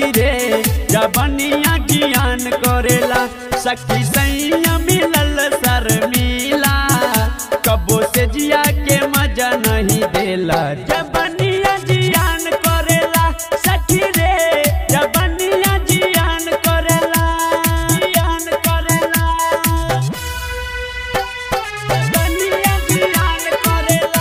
सखी रे जबनिया ज्ञान करेला सखी सैया मिलल सर मिला कबो से जिया के मजा नहीं देला जबनिया जियान करेला सखी रे जबनिया जियान करेला जियान करेला जबनिया जियान करेला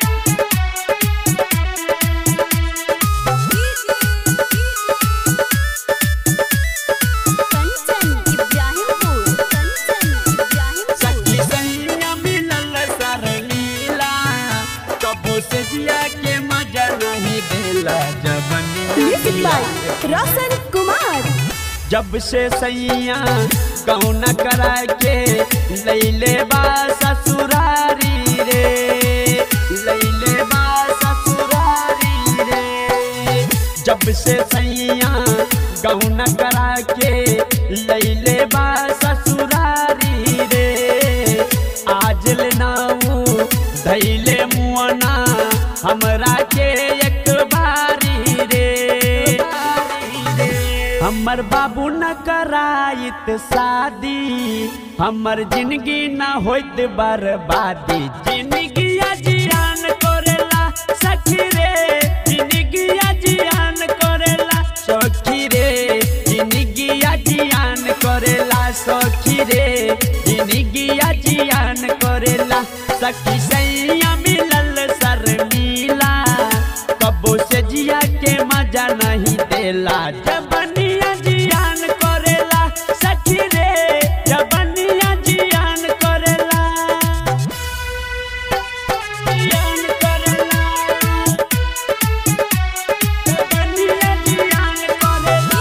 कंचन इब्राहिमपुर कंचन इब्राहिमपुर सखी सैया मिलल सर लीला कबो से जिया के मजा नहीं देला म्यूजिक जबनिया बाय रोशन कुमार जब से सैया कौन करा के लैले बा ससुरारी रे लैले बा ससुरारी रे जब से सैया कौन करा के लैले बा ससुरारी रे आज ले नाऊ धैले मुअना हमरा के एक बारी रे हमर बाबू न कराइत शादी हमर जिंदगी न होइत बर्बादी जिंदगी जियान करेला सखी रे जिंदगी जियान करेला सखी रे जिंदगी जियान करेला सखी रे जिंदगी जियान करेला सखी सैया मिलल सर मिला कबो से जिया के मजा नहीं देला जबनिया जियान करेला सखी रे जबनिया जियान करेला जियान करेला जबनिया जियान करेला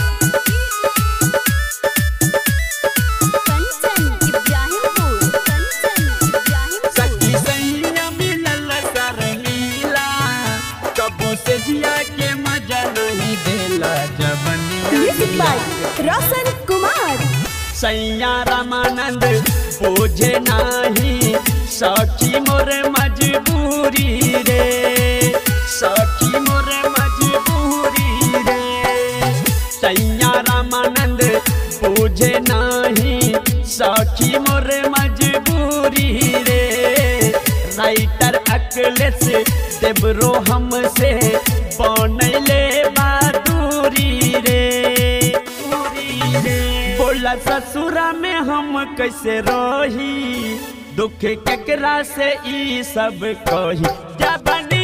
कंचन इब्राहिमपुर कंचन इब्राहिमपुर सखी सैया मिलल सर लीला कबो से जिया के मजा नहीं देला म्यूजिक बाय जबनिया रोशन कुमार सैया रामानंद बोझे नाही सखी मोर मजबूरी रे सखी मोर मजबूरी रे सैया रामानंद बोझे नाही सखी मोर मजबूरी रे राइटर अकलेस देवरो हमसे बनैले बहादुरी रे बोला ससुरा में हम कैसे रही दुख केकरा से ई सब कही जबनी